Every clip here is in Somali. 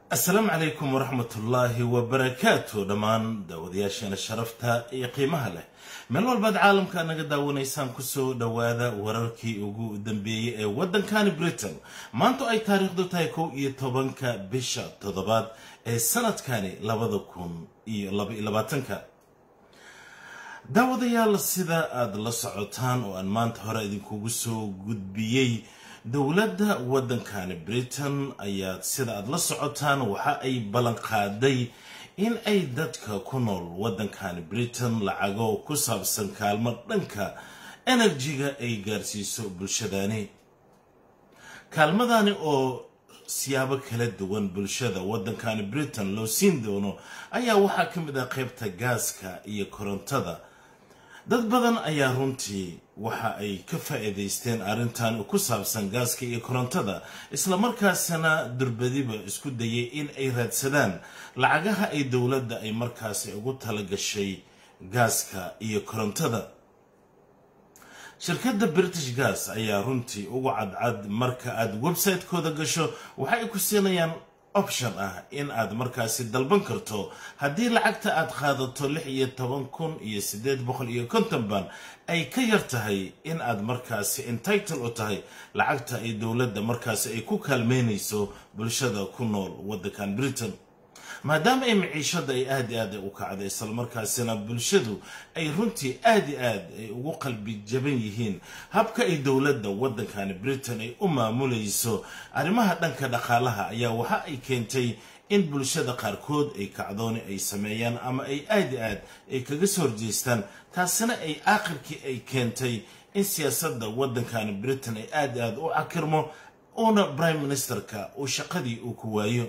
asalaamu calaykum waraxmatullaahi wabarakaatu dhammaan daawadayaasheena sharafta iyo qiimaha leh meel walbaad caalamka naga daawanaysaan kusoo dhowaada wararkii ugu dambeeyey ee waddankani britain maanta ay taariikhdu tahay kow iyo tobanka bisha toddobaad ee sanadkani labada kun iyo labaiyo labaatanka daawadayaal sida aada la socotaan oo aan maanta hore idinkugu soo gudbiyey dowladda waddankani britain ayaa sida aada la socotaan waxa ay ballan qaaday in ay dadka ku nool waddankani britain lacago ku saabsan kaalmo dhanka enerjiga ay gaarsiiso bulshadani kaalmadani oo siyaabo kala duwan bulshada waddankani britain loo siin doono ayaa waxaa ka mid ah qaybta gaaska iyo korontada dad badan ayaa runtii waxa ay ka faa'iidaysteen arrintan ku saabsan gaaska iyo korontada islamarkaasina durbadiba isku dayay in ay raadsadaan lacagaha ay dowladda ay markaasi ugu tala gashay gaaska iyo korontada shirkadda british gas ayaa runtii ugu cadcad marka aad website-kooda gasho waxay ku siinayaan option ah in aad markaasi dalban karto haddii lacagta aad qaadato lix iyo toban kun iyo siddeed boqol iyo konton ban ay ka yar tahay in aad markaasi entitle u tahay lacagta ay dowladda markaasi ay ku kaalmeynayso bulshada ku nool waddankan britain maadaama ay maciishada ay aad i aad u kacday islamarkaasina bulshadu ay runtii aad i aad ay ugu qalbi jaban yihiin habka ay dowladda waddankani britain ay u maamulayso arrimaha dhanka dhaqaalaha ayaa waxa ay keentay in bulshada qaarkood ay kacdooni ay sameeyaan ama ay aad i aad ay kaga soo horjeestaan taasina ay aakhirkii ay keentay in siyaasadda waddankani britain ay aad i aad u cakirmo uuna prime ministerka uu shaqadii uu ku waayo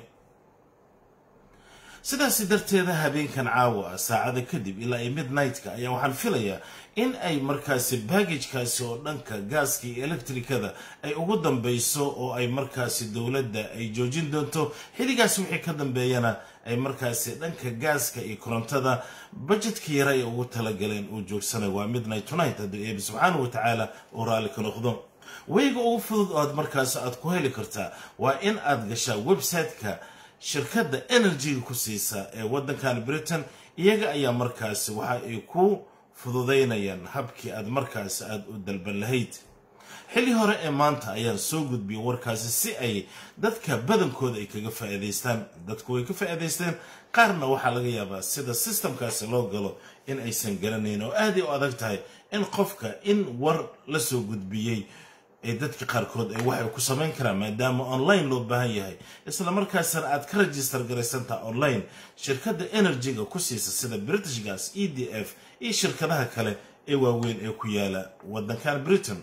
sidaasi darteeda habeenkan caawa ah saacada kadib ilaa iyo midnight-ka ayaa waxaan filayaa in ay markaasi baggagekaasi oo dhanka gaaska iyo electrikada ay ugu dambeyso oo ay markaasi dowladda ay joojin doonto xilligaas wixii ka dambeeyana ay markaasi dhanka gaaska iyo korontada bajetka yara ay ugu talagaleen uu joogsanayo waa midnight tonight hadduu eebi subxaana wa tacaala uu raalli ka noqdo weyga ugu fudud oo aad markaasi aad ku heli kartaa waa in aad gashaa website-ka shirkadda enerjiga ku siisa ee waddankan britain iyaga ayaa markaasi waxa ay ku fududaynayaan habkii aad markaasi aada u dalban lahayd xilli hore ee maanta ayaan soo gudbiyay warkaasi si ay dadka badankooda ay kaga faa'iidaystaan dadku way ka faa'iidaysteen qaarna waxaa laga yaabaa sida sistamkaasi loo galo in aysan garanayn oo aaday u adag tahay in qofka in war la soo gudbiyey ee dadka qaarkood ay waxay ku samayn karaan maadaama online loo baahan yahay isla markaasna aad ka register garaysantaha online shirkadda enerjiga ku siisa sida british gas e d f iyo shirkadaha kale ee waaweyn ee ku yaala waddankan britain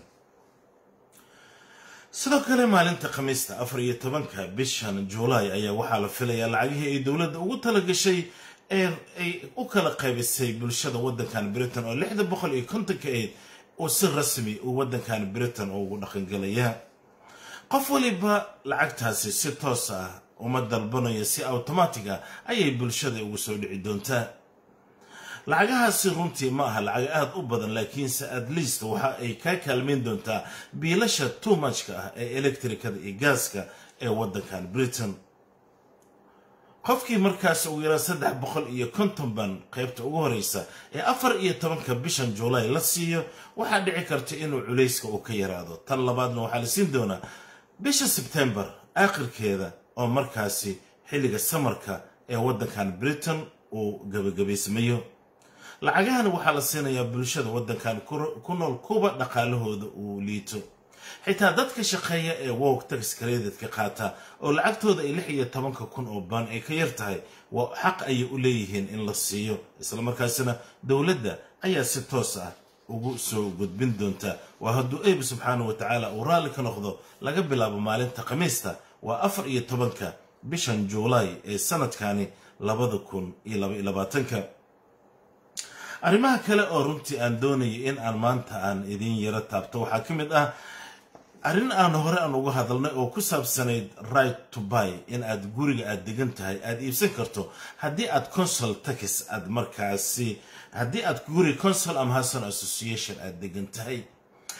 sidoo kale maalinta khamiista afar iyo tobanka bishan juulaay ayaa waxaa la filayaa lacagihii ay dowladda ugu talagashay ee ay u kala qaybisay bulshada waddankan britain oo lixda boqol iyo kontonka aid oo si rasmi uu waddankan britain ugu dhaqangelaya qof waliba lacagtaasi si toos ah uma dalbanayo si automatic ah ayay bulshada ugu soo dhici doontaa lacagahaasi runtii ma aha lacag aada u badan laakiinse at least waxa ay kaa kaalmeyn doontaa biilasha tuumajka ah ee electricada iyo gaaska ee waddankan britain qofkii markaas ugu yaraan saddex boqol iyo konton ban qaybta ugu horeysa ee afar iyo tobanka bishan juulaay la siiyo waxaa dhici karta inuu culayska uu ka yaraado tan labaadna waxaa la siin doonaa bisha sebtembar aakhirkeeda oo markaasi xilliga samarka ee waddankan britain uu gabagabaysmayo lacagahan waxaa la siinayaa bulshada waddankan ku nool kuba dhaqaalahooda uu liito xitaa dadka shaqeeya ee wog tax credit-ka qaata oo lacagtooda ay lix iyo tobanka kun oo baan ay ka yar tahay waa xaq ayay u leeyihiin in la siiyo islamarkaasina dowladda ayaa si toos ah ugu soo gudbin doonta waa hadduu eebi subxaanah wa tacaala uu raalli ka noqdo laga bilaabo maalinta khamiista waa afar iyo tobanka bishan juulaay ee sanadkani labada kun iyo laba iyo labaatanka arrimaha kale oo runtii aan doonayay in aan maanta aan idiin yaro taabto waxaa ka mid ah arrin aan hore aan uga hadalnay oo ku saabsanayd right to buy in aad guriga aad degan tahay aad iibsan karto haddii aad consul tax aad markaasi haddii aad guri consul ama hasan association aad degan tahay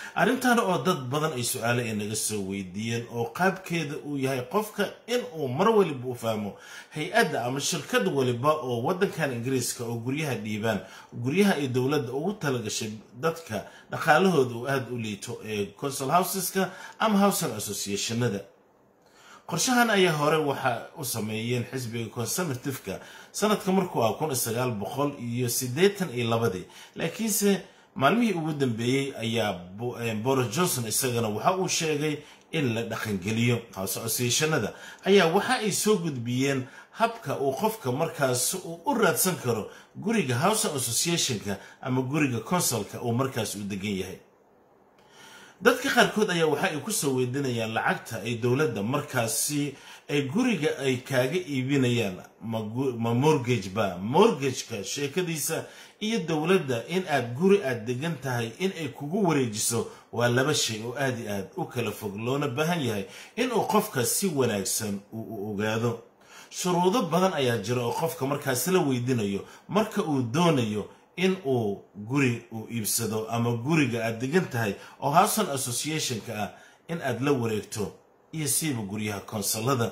arrintan oo dad badan ay su-aale ay naga soo weydiiyeen oo qaabkeeda uu yahay qofka in uu mar waliba u fahmo hay-adda ama shirkad waliba oo waddankan ingiriiska oo guryaha dhiibaan guryaha ay dowladda ugu talagashay dadka dhaqaalahooda uu aada u liito ee consol houseska ama housing associationada qorshahan ayaa hore waxa u sameeyeen xisbiga conservativeka sanadka markuu ah kun sagaal boqol iyo siddeetan iyo labadii laakiinse maalmihii ugu dambeeyey ayaa boris johnson isagana waxa uu sheegay in la dhaqangeliyo house associationada ayaa waxa ay soo gudbiyeen habka uu qofka markaas uu u raadsan karo guriga house associationka ama guriga consulka uu markaas u degan yahay dadka qaarkood ayaa waxa ay kusoo weydiinayaan lacagta ay dowladda markaasi ay guriga ay kaaga iibinayaan ma mortgage ba mortgageka sheekadiisa iyo dowladda in aad guri aad degan tahay in ay kugu wareejiso waa laba shay oo aad i aad u kala fog loona baahan yahay inuu qofka si wanaagsan uu ogaado shuruudo badan ayaa jira oo qofka markaasi la weydiinayo marka uu doonayo in uu guri uu iibsado ama guriga aad degan tahay oo houson associationka ah in aad la wareegto iyo siiba guryaha konsolada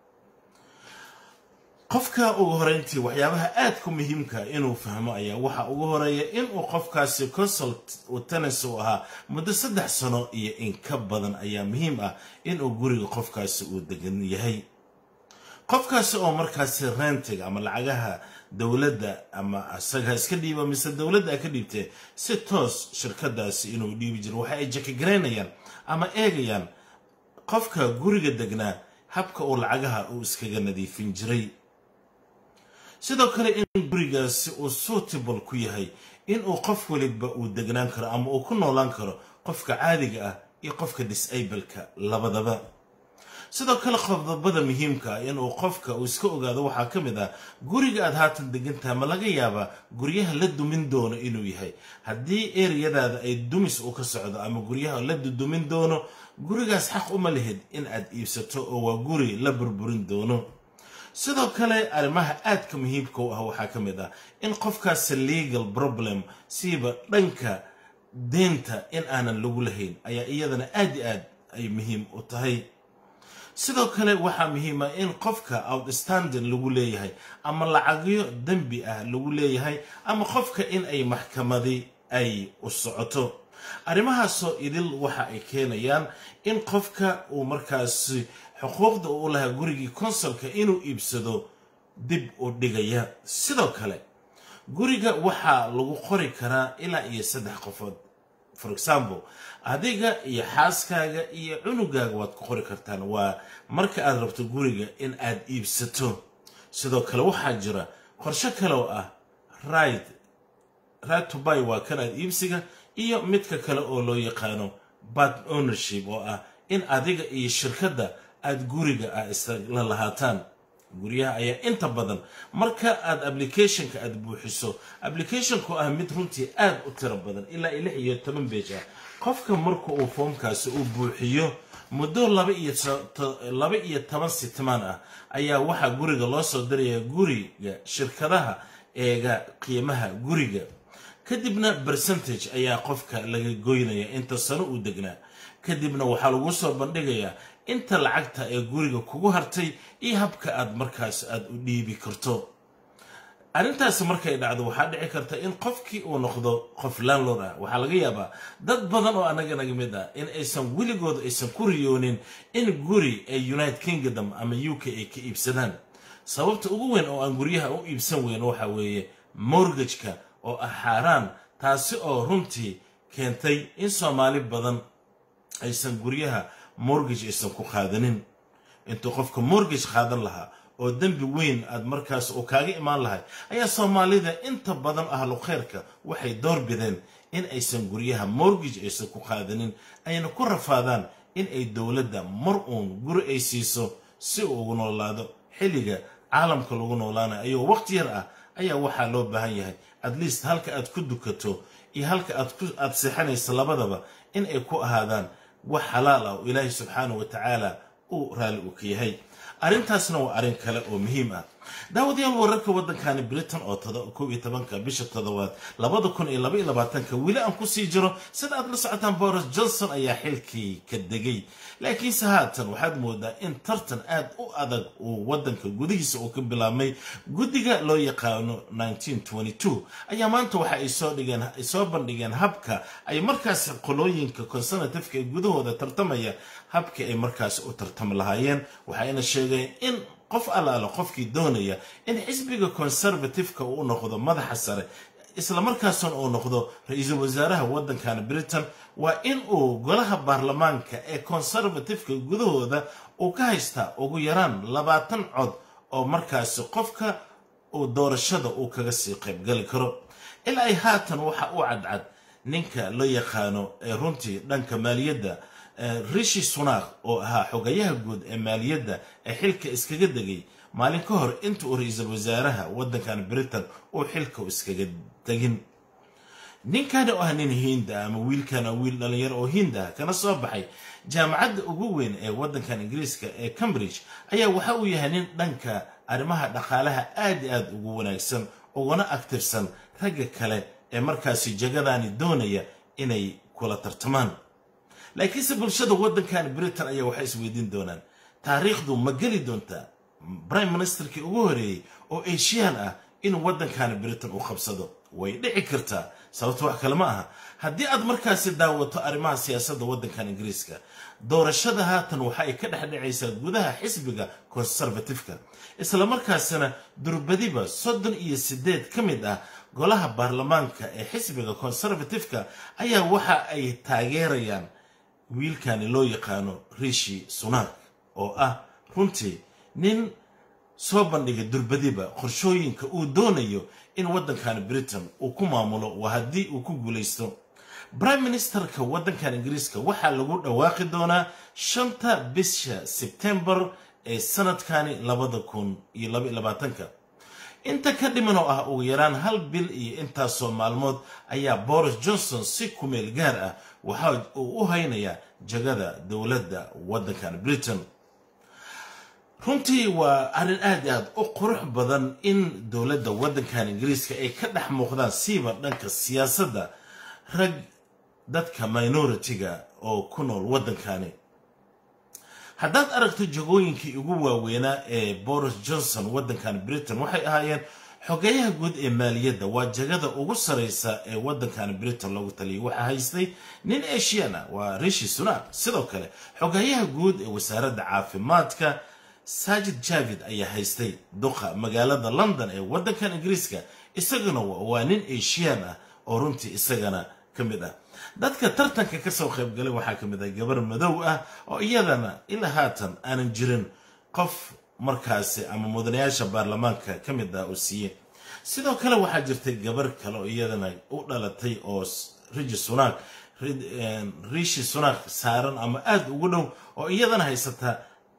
qofka ugu horeyntii waxyaabaha aadka muhiimka inuu fahmo ayaa waxa ugu horeeya inuu qofkaasi consult tennis uu ahaa muddo saddex sano iyo in ka badan ayaa muhiim ah inuu guriga qofkaasi uu degan yahay qofkaasi oo markaasi rentiga ama lacagaha dowladda ama isaga iska dhiiba mise dowladda a ka dhiibtee si toos shirkadaasi inuu dhiibi jiro waxa ay jakagaraynayaan ama eegayaan qofka guriga degnaa habka uu lacagaha uu iskaga nadiifin jiray sidoo kale in gurigaasi uu suitable ku yahay inuu qof waliba uu degnaan karo ama uu ku noolaan karo qofka caadiga ah iyo qofka disableka labadaba sidoo kale qodobada muhiimka ah inuu qofka uu iska ogaado waxaa ka mid ah guriga aad haatan degantaha ma laga yaabaa guryaha la dumin doono inuu yahay haddii ereyadaada ay dumis uu ka socdo ama guryaha la dudumin doono gurigaas xaq uma lihid in aad iibsato oo waa guri la burburin doono sidoo kale arrimaha aadka muhiimka u ah waxaa ka mid ah in qofkaasi legal problem siiba dhanka deenta in aanan lagu lahayn ayaa iyadana aad i aad ay muhiim u tahay sidoo kale waxaa muhiima in qofka outstanding lagu leeyahay ama lacagyo dembi ah lagu leeyahay ama qofka in ay maxkamadi ay u socoto arrimahaasoo idil waxa ay keenayaan in qofka uu markaasi xuquuqda uu lahaa gurigii konsolka inuu iibsado dib u dhigaya sidoo kale guriga waxaa lagu qori karaa ilaa iyo saddex qofood for example adiga iyo xaaskaaga iyo cunugaaga waad ku qori kartaan waa marka aad rabto guriga in aad iibsato sidoo kale waxaa jira qorsho kale oo ah right right to buy waa kan aad iibsiga iyo midka kale oo loo yaqaano bad ownership oo ah in adiga iyo shirkadda aad guriga ah isla lahaataan guryaha ayaa inta badan marka aad applicationka aad buuxiso applicationku ah mid runtii aad u tiro badan ilaa lix iyo toban beej ah qofka marka uu foomkaasi uu buuxiyo muddo laba iyo toban sitmaan ah ayaa waxaa guriga loo soo diraya guriga shirkadaha eega qiimaha guriga kadibna percentage ayaa qofka laga goynaya inta sano uu degnaa kadibna waxaa lagu soo bandhigayaa inta lacagta ee guriga kugu hartay iyo habka aad markaas aad u dhiibi karto arrintaasi markay dhacdo waxaa dhici karta in qofkii uu noqdo qof landlord ah waxaa laga yaabaa dad badan oo annaga naga mid ah in aysan weligooda aysan ku riyoonin in guri ee united kingdom ama u k ay ka iibsadaan sababta ugu weyn oo aan guryaha u iibsan weyn waxa weeye mortgageka oo ah xaaraan taasi oo runtii keentay in soomaali badan aysan guryaha mortgage aysan ku qaadanin intuu qofka mortgage qaadan lahaa oo dembi weyn aad markaas uu kaaga imaan lahay ayaa soomaalida inta badan ahlu khayrka waxay door bideen in aysan guryaha mortgage aysan ku qaadanin ayna ku rafaadaan in ay dowladda mar uun guri ay siiso si uu ugu noolaado xilliga caalamka lagu noolaanayo ayuu waqti yar ah ayaa waxaa loo baahan yahay at least halka aad ku dukato iyo halka aad seexanayso labadaba in ay ku ahaadaan wax xalaal ah oo ilaahay subxaanahu wa tacaala uu raalli uu ka yahay arrintaasna waa arrin kale oo muhiim ah daawadayaal wararka waddankani britain oo kow iyo tobanka bisha toddobaad labada kun iyo laba iyo labaatanka weli aan kusii jiro sida aad la socotaan boris johnson ayaa xilkii ka degay laakiinse haatan waxaad moodaa in tartan aad u adag uu waddanka gudihiisa uu ka bilaabmay guddiga loo yaqaano ayaa maanta waxa ay soo dhigeen ay soo bandhigeen habka ay markaas qolooyinka conservativeka ee gudahooda tartamaya habkii ay markaas u tartami lahaayeen waxayna sheegeen in qof allaala qofkii doonaya in xisbiga conservativeka uu noqdo madaxa sare islamarkaasna uu noqdo ra-iisul wasaaraha waddankan britain waa in uu golaha baarlamaanka ee conservativeka gudahooda uu ka haystaa ugu yaraan labaatan cod oo markaasi qofka uu doorashada uu kaga sii qaybgali karo ilaa ay haatan waxa u cadcad ninka loo yaqaano ee runtii dhanka maaliyadda rishi sunak oo ahaa xogayaha guud ee maaliyadda ee xilka iskaga degay maalin ka hor inta uu ra-iisul wasaaraha waddankan britain uu xilka iskaga tegin ninkani oo ah nin hiinda ama wiilkana wiil dhalinyaro oo hiinda ah kana soo baxay jaamacadda ugu weyn ee waddankan ingiriiska ee cambridge ayaa waxa uu yahay nin dhanka arrimaha dhaqaalaha aad i aad ugu wanaagsan uguna aktifsan ragga kale ee markaasi jagadani doonaya inay kula tartamaan laakiinse bulshada waddankan britain ayaa waxay isweydiin doonaan taariikhdu ma geli doontaa prime ministerkii ugu horeeyey oo asian ah inuu waddankan britain u qabsado way dhici kartaa sababto wax kale ma aha haddii aad markaasi daawato arrimaha siyaasadda waddankan ingiriiska doorashada haatan waxa ay ka dhex dhacaysaa gudaha xisbiga conservativeka islamarkaasina durbadiba soddon iyo siddeed ka mid ah golaha baarlamaanka ee xisbiga conservativeka ayaa waxa ay taageerayaan wiilkani loo yaqaano rishi sunak oo ah runtii nin soo bandhigay durbadiba qorshooyinka uu doonayo in waddankan britain uu ku maamulo waa haddii uu ku guulaysto prime ministerka waddankan ingiriiska waxaa lagu dhawaaqi doonaa shanta bisha sebtembar ee sanadkani labada kun iyo laba iyo labaatanka inta ka dhiman oo ah ugu yaraan hal bil iyo intaasoo maalmood ayaa boris johnson si kumeel gaar ah waxa uu u haynayaa jagada dowladda waddankan britain runtii waa arrin aad i aad u qurux badan in dowladda waddankan ingiriiska ay ka dhex muuqdaan siiba dhanka siyaasadda rag dadka minoritiga oo ku nool waddankani haddaad aragto jagooyinkii ugu waaweynaa ee boris johnson waddankan britain waxay ahaayeen xogeyaha guud ee maaliyadda waa jagada ugu saraysa ee waddankan britain loogu taliyay waxaa haystay nin asian ah waa rishi sunak sidoo kale xogeyaha guud ee wasaaradda caafimaadka sajid javid ayaa haystay duqa magaalada london ee waddankan ingiriiska isaguna waa nin asian ah oo runtii isagana ka mid ah dadka tartanka kasoo qaybgalay waxaa ka mid ah gabar madow ah oo iyadana ilaa haatan aanan jirin qof markaasi ama mudanayaasha baarlamaanka ka mid ah oo siiye sidoo kale waxaa jirtay gabar kale oo iyadana u dhalatay oo rishi sunak rishi sunak saaran ama aada ugu dhow oo iyadana haysata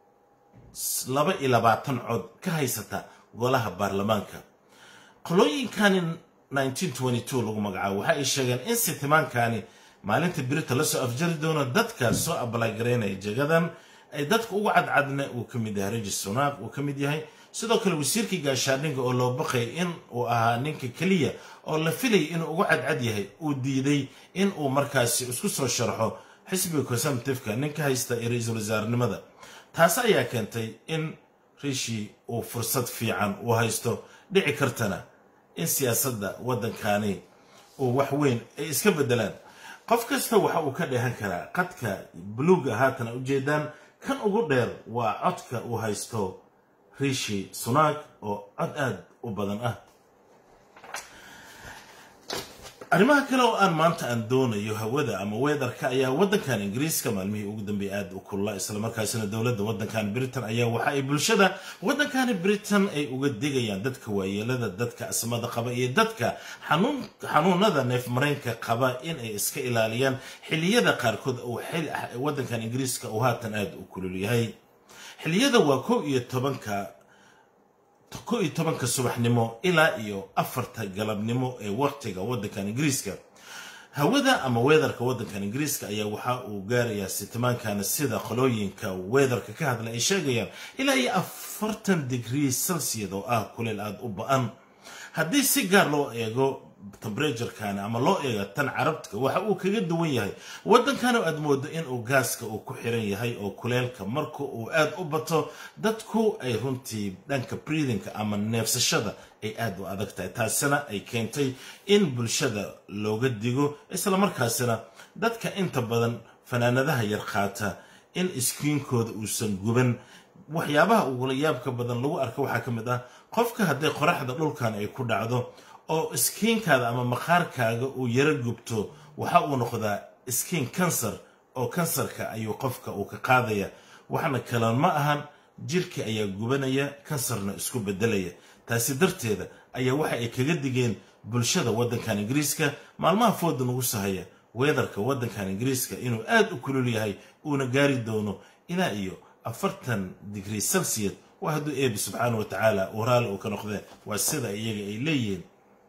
laba iyo labaatan cod ka haysata golaha baarlamaanka qolooyinkani lagu magacaabo waxa ay sheegeen in sitimaankani maalinta birita lasoo afjari doono dadka soo abalagaraynaya jagadan ay dadka ugu cadcadna uu ka mid yahay rishi sunak uu ka mid yahay sidoo kale wasiirkii gaashaandhinga oo loo baqay in uu ahaa ninka keliya oo la filayay inuu ugu cadcad yahay uu diiday in uu markaasi isku soo sharxo xisbiga conservativeka ninka haysta ee ra-iisul wasaarenimada taas ayaa keentay in rishi uu fursad fiican uu haysto dhici kartana in siyaasadda waddankani uu wax weyn ay iska beddelaan qof kasta waxa uu ka dheehan karaa qadka buluuga haatana ujeedaan kan ugu dheer waa codka uu haysto rishi sunak oo cod aad u badan ah arrimaha kale oo aan maanta aan doonayo hawada ama weedarka ayaa waddankan ingiriiska maalmihii ugu dambeeyay aada u kulula islamarkaasina dowladda waddankan britain ayaa waxa ay bulshada waddankani britain ay uga digayaan dadka waayeelada dadka asmada qaba iyo dadka xanuunada neefmareenka qaba in ay iska ilaaliyaan xiliyada qaarkood uu waddankan ingiriiska uu haatan aada u kulul yahay xiliyada waa kow iyo tobanka kow iyo tobanka subaxnimo ilaa iyo afarta galabnimo ee waqtiga waddankan ingiriiska hawada ama weatherka waddankan ingiriiska ayaa waxa uu gaarayaa sitimaankana sida qolooyinka weatherka ka hadla ay sheegayaan ilaa iyo afartan digrii celsius oo ah kuleel aada u ba-an haddii si gaar loo eego temberaturekani ama loo eego tan carabtka waxa uu kaga duwan yahay waddankana aad moodo inuu gaaska uu ku xiran yahay oo kuleelka marka uu aada u bato dadku ay runtii dhanka breathingka ama neefsashada ay aada u adag tahay taasina ay keentay in bulshada looga digo islamarkaasina dadka inta badan fanaanadaha yar qaata in iskiinkooda uusan guban waxyaabaha ugula yaabka badan lagu arka waxaa ka mid ah qofka hadday qoraxda dhulkan ay ku dhacdo oo iskiinkaada ama maqaarkaaga uu yaro gubto waxa uu noqdaa iskiin kansar oo kansarka ayuu qofka uu ka qaadaya waxna kalan ma ahan jirka ayaa gubanaya kansarna isku bedelaya taasi darteeda ayaa waxa ay kaga digeen bulshada waddankan ingiriiska maalmaha fooda nagu sahaya weedarka waddankan ingiriiska inuu aada u kulul yahay uuna gaari doono ilaa iyo afartan digrii celsius waa hadduu eebi subxaana wa tacaala uu raalli uu ka noqdee waa sida iyaga ay leeyihiin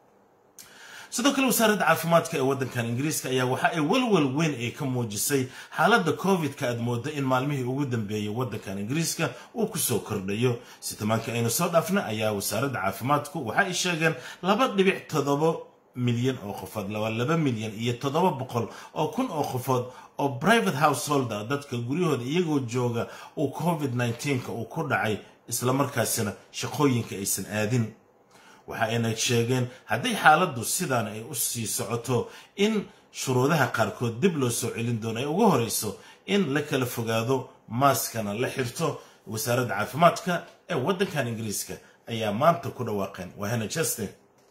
sidoo kale wasaaradda caafimaadka ee waddankan ingiriiska ayaa waxa ay walwal weyn ay ka muujisay xaaladda covid-ka aad moodo in maalmihii ugu dambeeyey waddankan ingiriiska uu kusoo kordhayo sitimaankii aynu soo dhaafna ayaa wasaaradda caafimaadku waxa ay sheegeen laba dhibic toddoba milyan oo qofood laba laba milyan iyo toddoba boqol oo kun oo qofood oo private householder dadka guryahooda iyagoo jooga uu covid nneteen-ka uu ku dhacay islamarkaasina shaqooyinka aysan aadin waxa ayna sheegeen hadday xaaladdu sidaan ay u sii socoto in shuruudaha qaarkood dib loo soo celin doono ay ugu horeyso in la kala fogaado maaskana la xirto wasaaradda caafimaadka ee waddankan ingiriiska ayaa maanta ku dhawaaqeen waa hena justin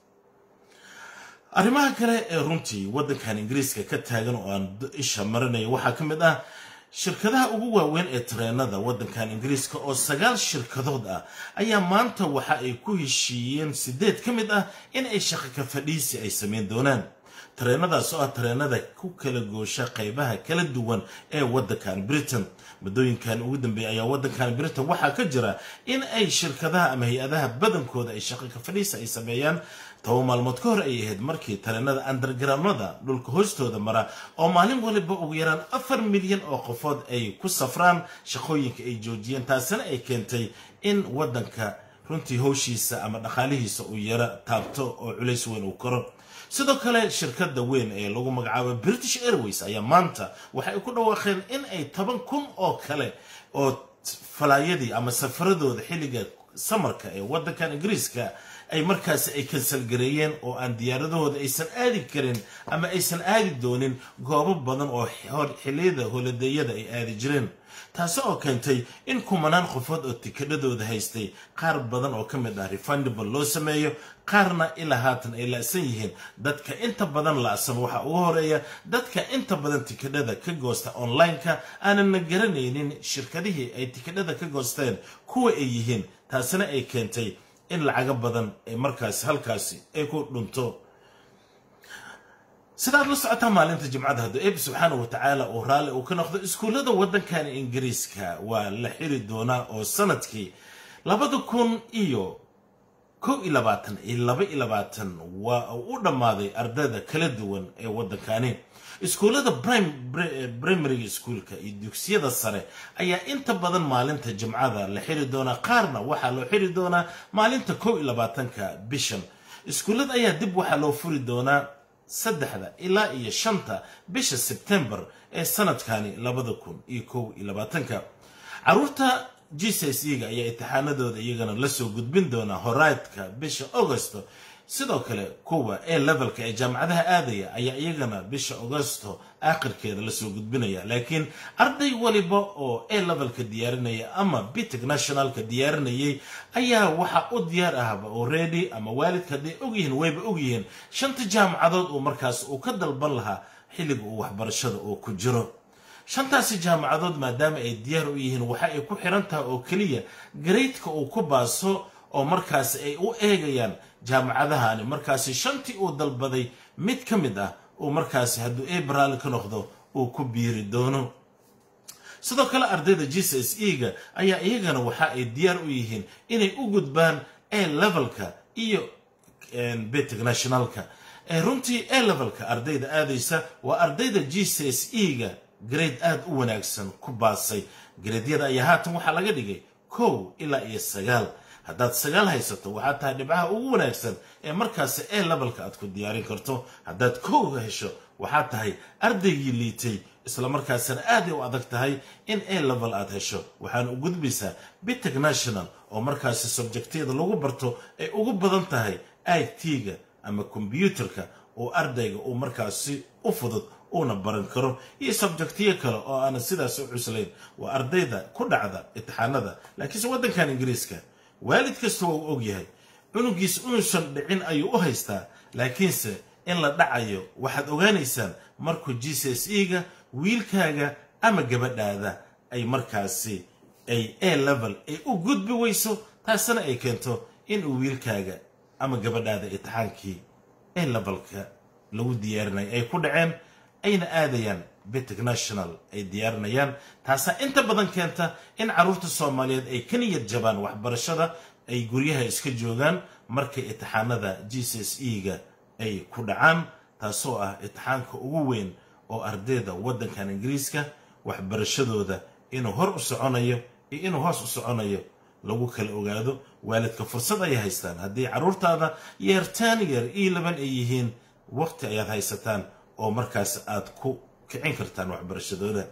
arrimaha kale ee runtii waddankan ingiriiska ka taagan oo aan isha marinaya waxaa ka mid ah shirkadaha ugu waaweyn ee tareenada waddankan ingiriiska oo sagaal shirkadood ah ayaa maanta waxa ay ku heshiiyeen sideed ka mid ah in ay shaqo ka fadhiisi ay sameyn doonaan tareenadaas oo ah tareenada ku kala goosha qaybaha kala duwan ee waddankan britain muddooyinkan ugu dambeeya ayaa waddankan britain waxaa ka jira in ay shirkadaha ama hay-adaha badankooda ay shaqo ka fadhiisa ay sameeyaan toba maalmood ka hor ay ahayd markii tareenada undergroundada dhulka hoostooda mara oo maalin waliba ugu yaraan afar milyan oo qofood ay ku safraan shaqooyinka ay joojiyeen taasina ay keentay in waddanka runtii howshiisa ama dhaqaalihiisa uu yaro taabto oo culays weyn uu koro sidoo kale shirkada weyn ee lagu magacaabo british airways ayaa maanta waxay ku dhawaaqeen in ay toban kun oo kale oo falaayadii ama safaradooda xilliga samarka ee waddankan ingiriiska ay markaasi ay kansalgareeyeen oo aan diyaaradahooda aysan aadi karin ama aysan aadi doonin goobo badan oo xilliyada holadeeyada ay aadi jireen taasi oo keentay in kumanaan qofood oo tikadhadooda haystay qaar badan oo ka mid ah refundable loo sameeyo qaarna ilaa haatan ay la-san yihiin dadka inta badan la-san waxaa ugu horeeya dadka inta badan tikadhada ka goosta online-ka aanana garanaynin shirkadihii ay tikadhada ka goosteen kuwa ay yihiin taasina ay keentay in lacago badan ay markaasi halkaasi ay ku dhunto sidaad la socotaa maalinta jimcada hadduu eeb subxaana wa tacaala uu raalli uu ka noqdo iskuullada waddankan ingiriiska waa la xiri doonaa oo sanadkii labada kun iyo kow iyo labaatan iyo laba iyo labaatan waa uu u dhammaaday ardayda kala duwan ee waddankani iskuullada primary schoolka iyo dugsiyada sare ayaa inta badan maalinta jimcada la xiri doonaa qaarna waxaa loo xiri doonaa maalinta kow iyo labaatanka bishan iskuullada ayaa dib waxaa loo furi doonaa saddexda ilaa iyo shanta bisha sebtembar ee sanadkani labada kun iyo kow iyo labaatanka caruurta g c s ega ayaa imtixaanadooda iyagana lasoo gudbin doonaa horaadka bisha augosto sidoo kale kuwa ee levelka ee jaamacadaha aadaya ayaa iyagana bisha augosto aakhirkeeda lasoo gudbinaya laakiin arday waliba oo e levelka diyaarinaya ama bitec nationalka diyaarinayay ayaa waxaa u diyaar ahba already ama waalidka hadday ogyihiin wayba ogyihiin shanta jaamacadood uu markaas uu ka dalban lahaa xilliga uu waxbarashada uu ku jiro shantaasi jaamacadood maadaama ay diyaar u yihiin waxa ay ku xiran tahay oo keliya gareydka uu ku baaso oo markaasi ay u eegayaan jaamacadahani markaasi shantii uu dalbaday mid ka mid ah uu markaasi hadduu ebraali ka noqdo uu ku biiri doono sidoo kale ardayda g c s e ga ayaa iyagana waxa ay diyaar u yihiin inay u gudbaan e levelka iyo betec nationalka runtii a levelka ardayda aadaysa waa ardayda g c s e ga grade aada u wanaagsan ku baasay gradyada ayaa haatan waxaa laga dhigay kow ilaa iyo sagaal haddaad sagaal haysato waxaad tahay dhibcaha ugu wanaagsan ee markaasi a levelka aad ku diyaarin karto haddaad kowga hesho waxaad tahay ardaygii liitay islamarkaasina aaday u adag tahay in a level aad hesho waxaana u gudbaysaa bitec national oo markaasi subjectyada lagu barto ay ugu badan tahay i t-ga ama kombyuutarka oo ardayga uu markaasi u fudud uuna baran karo iyo subjectiyo kale oo aanan sidaas u cuslayn waa ardayda ku dhacda imtixaanada laakiinse waddankan ingiriiska waalid kasta waa uu og yahay cunugiis inuusan dhicin ayuu u haystaa laakiinse in la dhacayo waxaad ogaanaysaan markuu g c s e ga wiilkaaga ama gabadhaada ay markaasi ay a level ay u gudbi weyso taasina ay keento inuu wiilkaaga ama gabadhaada imtixaankii a levelka lagu diyaarinaya ay ku dhaceen ayna aadayaan bitec national ay diyaarinayaan taasaa inta badan keenta in carruurta soomaaliyeed ay ka niyad jabaan waxbarashada ay guryaha iska joogaan markay imtixaanada g c s e ga ay ku dhacaan taasoo ah imtixaanka ugu weyn oo ardayda waddankan ingiriiska waxbarashadooda inuu hor u soconayo iyo inuu hoos u soconayo lagu kala ogaado waalidka fursad ayay haystaan haddii carruurtaada yeertaan yeer io laban ay yihiin waqti ayaad haysataan oo markaas aad ku kicin kartaan waxbarashadooda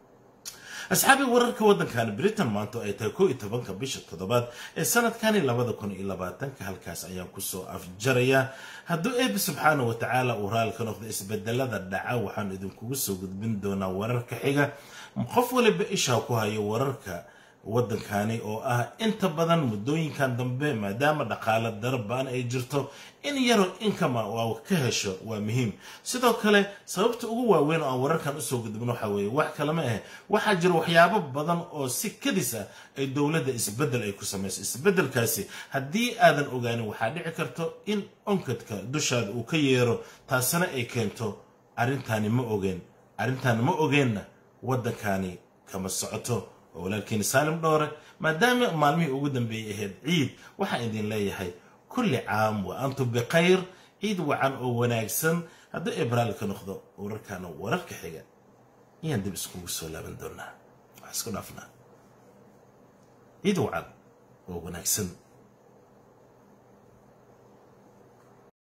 asxaabii wararka waddankani britain maanta ay tahay koo iyo tobanka bisha toddobaad ee sanadkani labada kun iyo labaatanka halkaas ayaan kusoo afjarayaa hadduu eebbi subxaana wa tacaala uu raali ka noqdo isbedelada dhaca waxaan idinkugu soo gudbin doonaa wararka xiga qof waliba ishaa ku hayo wararka waddankani oo ah inta badan muddooyinkan dambe maadaama dhaqaale darabaan ay jirto in yaro inkama waa ka hesho waa muhiim sidoo kale sababta ugu waaweyn oo aan wararkan usoo gudbin waxa weeye wax kalama ah waxaa jira waxyaabo badan oo si kadis ah ay dowladda isbeddel ay ku samayso isbeddelkaasi haddii aadan ogaanin waxaa dhici karto in onkadka dushaada uu ka yeero taasina ay keento arrintaani ma ogeen arrintaani ma ogeenna waddankani kama socoto oo walaalkiini saalim dhowre maadaama maalmihii ugu dambeeyey ahayd ciid waxaan idin leeyahay kulli caam wa antum bikhayr ciid wacan oo wanaagsan hadduu ebraal ka noqdo wararkaana wararka xiga ayaan dib iskugu soo laaban doonaa wax isku dhaafnaa ciid wacan oo wanaagsan